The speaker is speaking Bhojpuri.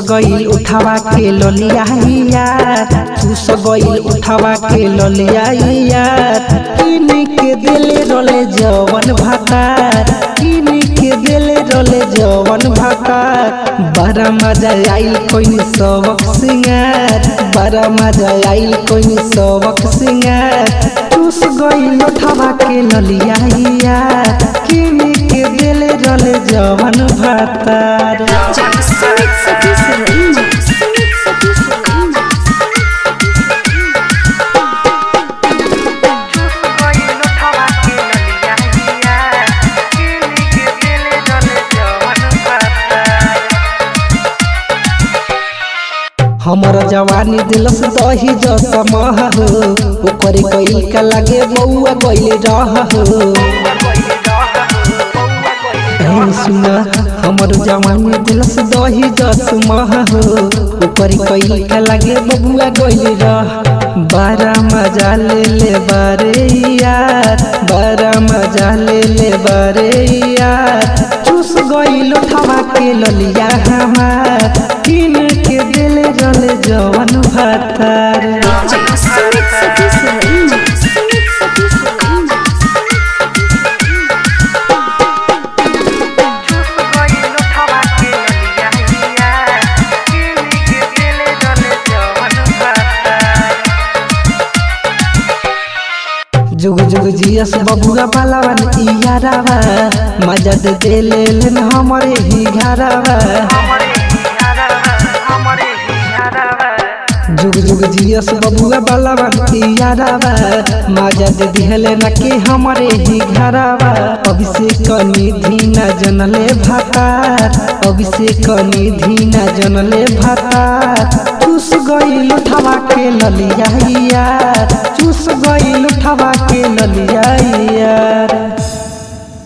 गईल उठावा के ललिया यार चूस गईल उठावा के ललिया यार किन के दिले रोले जवन भातार किन के दिले रोले जवन भातार बड़ा मजा आइल कोई सबक सिंगार बड़ा मजा आइल कोई सबक सिंगार चूस गईल उठावा के ललिया यार किन के दिले रोले जवन भातार Sumit Sati Sarima. Sumit Sati Sarima. हमर जवानी दिलस दही जसमह हो ओकर कइल का लागे बउआ गइल रह हो ए सुन हमर जवानी दिलस दही जसमह हो ओकर कइल का लागे बबुआ गइल रह बारा मजा ले ले बारे यार बारा मजा ले ले बारे यार चूस गइल उठावा के ललिया हमार किन के दिल जल जवन भातार Sumit Sati Sarima. Sumit Sati Sarima. जुग जुग जियस बबुआ बालावन इयारावा मजा दे दे ले लेन हमरे ही घरावा जुग जुग जियस बबुआ बालावन इयारावा मजा दे दिहले न के हमरे ही घरावा अभिषेक निधि न जनले भातार अभिषेक निधि न जनले भातार चूस गईल उठावा के ललिया यार चूस गईल उठावा के ललिया यार